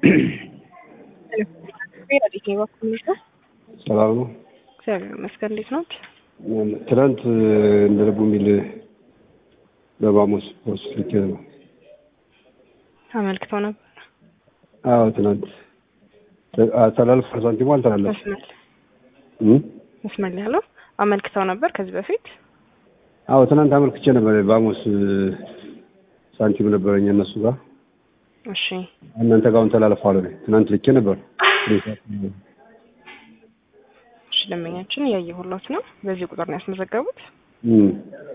ረዲት በኩል ነው። ሰላም ነው። እግዚአብሔር ይመስገን። እንዴት ነው? ትናንት እንደ ልቡ የሚል በባሞስ ፖስት ልኬ ነው። አመልክተው ነበር። አዎ ትናንት ተላልፎ ሳንቲሙ አልተላለፈም። መስመር እም? መስመር ላይ ያለው አመልክተው ነበር ከዚህ በፊት አዎ ትናንት አመልክቼ ነበር። ባሞስ ሳንቲም ነበረኝ እነሱ ጋር እሺ እናንተ ጋር አሁን ተላልፈዋል። እኔ ትናንት ልኬ ነበር። እሺ ደንበኛችን እያየሁሎት ነው። በዚህ ቁጥር ነው ያስመዘገቡት። እም።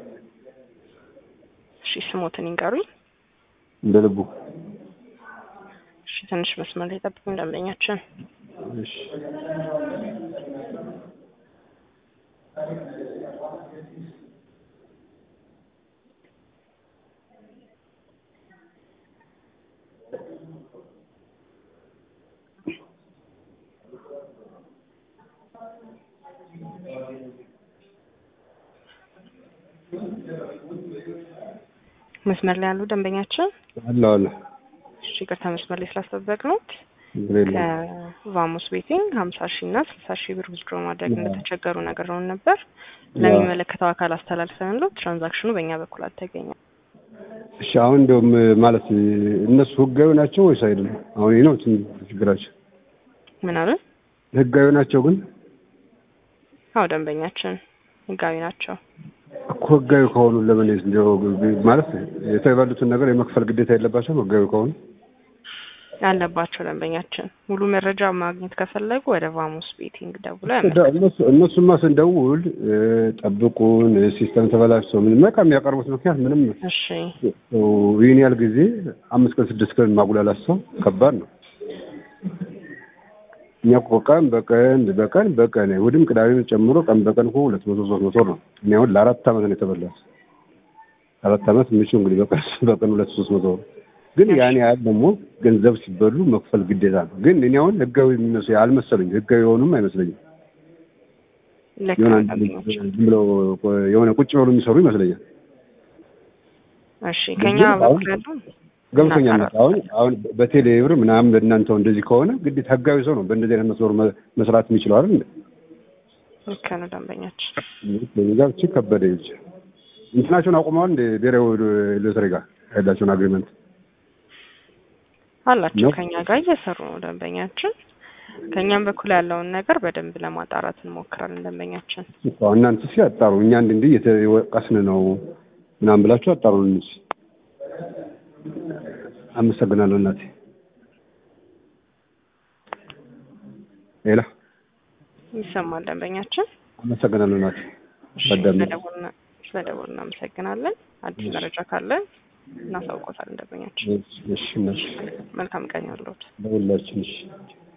እሺ ስሞትን ይንገሩኝ። እንደ ልቡ እሺ ትንሽ መስመር ላይ ጠብቁኝ ደንበኛችን። እሺ መስመር ላይ ያሉ ደንበኛችን አለ አለ እሺ ይቅርታ መስመር ላይ ስላስጠበቅነዎት ችግር የለም። ከቫሞስ ቤቲንግ ሀምሳ ሺህ እና ስልሳ ሺህ ብር ውዝድሮ ማድረግ እንደተቸገሩ ነግረውን ነበር። ለሚመለከተው አካል አስተላልፈንለው ትራንዛክሽኑ በእኛ በኩል አልተገኘም። እሺ አሁን እንደውም ማለት እነሱ ህጋዊ ናቸው ወይስ አይደለም? አሁን ይህ ነው ትንሽ ችግራቸው። ምን አሉን? ህጋዊ ናቸው ግን አዎ ደንበኛችን ህጋዊ ናቸው። እኮ ህጋዊ ከሆኑ ለምን እንደው ማለት የተበሉትን ነገር የመክፈል ግዴታ የለባቸውም? ህጋዊ ከሆኑ አለባቸው ደንበኛችን። ሙሉ መረጃ ማግኘት ከፈለጉ ወደ ቫሞስ ቤቲንግ ደውለው ያመ- እነሱ- እነሱማ ስንደውል እ፣ ጠብቁን ሲስተም ተበላሽቶ ምን በቃ የሚያቀርቡት ምክንያት ምንም እሺ ሰው ይህን ያህል ጊዜ አምስት ቀን ስድስት ቀን ማጉላላት ሰው ከባድ ነው። እኛ እኮ ቀን በቀን በቀን በቀን እሑድም ቅዳሜም ጨምሮ ቀን በቀን እኮ ሁለት መቶ ሶስት መቶ ነው። እኔ አሁን ለአራት ዓመት ነው የተበላሁት። አራት ዓመት ምቹ እንግዲህ በቀን በቀን ሁለት ሶስት መቶ ነው። ግን ያን ያህል ደግሞ ገንዘብ ሲበሉ መክፈል ግዴታ ነው። ግን እኔ አሁን ህጋዊ የሚመስለኝ አልመሰለኝም። ህጋዊ የሆኑም አይመስለኝም። ልክ የሆነ ነው አንዳንድ ደንበኛችን። ዝም ብለው የሆነ ቁጭ ብለው የሚሰሩ ይመስለኛል። እሺ ከኛ ግን አሁን በኩል ያለው ገብቶኛል። እናጣራለን። አሁን አሁን በቴሌ ብር ምናምን በእናንተው እንደዚህ ከሆነ ግዴታ ህጋዊ ሰው ነው በእንደዚህ አይነት መስመር መ- መስራት የሚችለው አይደል እንዴ? ልክ ነው ደንበኛችን። እንግዲህ ጋር እቺ ከበደ ይች እንትናቸውን አቁመዋል እንደ ብሔራዊ ሎተሪ ጋር ያላቸውን አግሪመንት አላቸው ነው። ከኛ ጋር እየሰሩ ነው ደንበኛችን። ከኛም በኩል ያለውን ነገር በደንብ ለማጣራት እንሞክራለን ደንበኛችን። እኮ እናንተ እስኪ አጣሩ። እኛ እንዲህ እንዲህ እየተወቀስን ነው ምናምን ብላችሁ አጣሩ። እንጂ አመሰግናለሁ እናቴ። ሌላ ይሰማል ደንበኛችን። አመሰግናለሁ እናቴ። እሺ፣ በደንብ ስለደወልን ስለደወልን እናመሰግናለን። አዲስ መረጃ ካለ እናሳውቆታለን ደንበኛችን። እሺ፣ እሺ፣ እሺ፣ መልካም ቀን ያለዎት። ለሁላችን እሺ